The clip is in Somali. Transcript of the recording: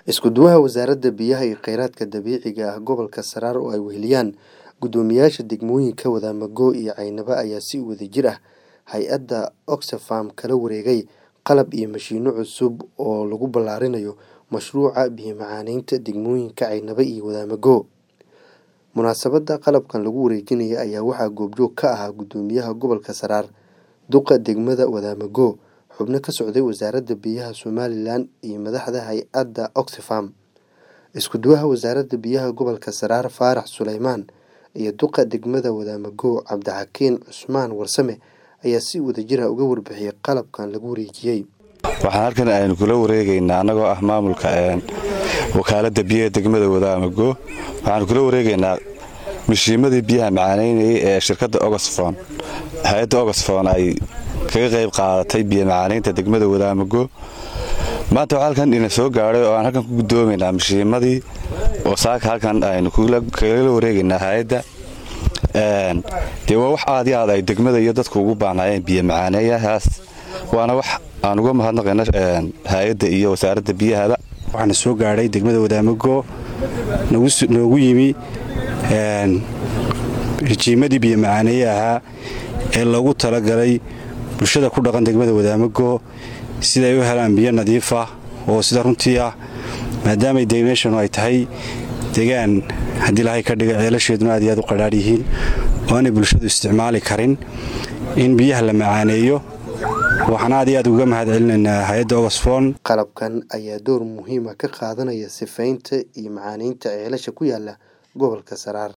Isku duwaha Wasaaradda Biyaha iyo Kheyraadka Dabiiciga ah Gobolka Saraar oo ay weheliyaan guddoomiyaasha degmooyinka Wadaamago iyo Caynaba ayaa si wadajir ah hay'adda Oxfam kala wareegay qalab iyo mashiinno cusub oo lagu ballaarinayo mashruuca biyo-macaaneynta degmooyinka Caynaba iyo Wadaamago. Munaasabadda qalabkan lagu wareejinayo ayaa waxaa goobjoog ka ahaa Guddoomiyaha Gobolka Saraar, Duqa Degmada Wadaamago, xubno ka socday Wasaaradda Biyaha Somalilan iyo madaxda hay'adda Oxfam. Isku duwaha Wasaaradda Biyaha Gobolka Saraar Faarax Suleymaan iyo Duqa Degmada Wadaamago Cabdixakiin Cusmaan Warsame ayaa si wadajir ah uga warbixiyay qalabkan lagu wareejiyay. waxaan halkan aynu kula wareegaynaa annagoo ah maamulka wakaaladda biyaha degmada wadaamago waxaanu kula wareegaynaa mishiimadii biyaha macaaneynayay ee shirkadda oxfon hay-adda oxfon ay kaga qayb qaadatay biyo macaaneynta degmada wadaamago maanta waxaa halkan ina soo gaadhay oo aan halkan ku guddoomaynaa mishiimadii oo saaka halkan aynu kagala wareegaynaa hay-adda dee waa wax aad iyo aad ay degmada iyo dadku ugu baanaayeen biyo macaaneeyahaas waana wax aan uga mahadnaqayna hay-adda iyo wasaaradda biyahaba waxaana soo gaadhay degmada wadaamago noogu yimi rijiimadii biyo macaaneeye ahaa ee loogu talagalay bulshada ku dhaqan degmada wadaamago siday u helaan biyo nadiifa oo sida runtii ah maadaamay meeshanu ay tahay degaan haddii ilahay ka dhiga ceelasheeduna aad iyo aad u qadhaadh yihiin oo aanay bulshadu isticmaali karin in biyaha la macaaneeyo waxaan aad iyo aad uga mahad celinaynaa hay-adda oxfon qalabkan ayaa door muhiima ka qaadanaya sifaynta iyo macaaneynta ceelasha ku yaala gobolka Saraar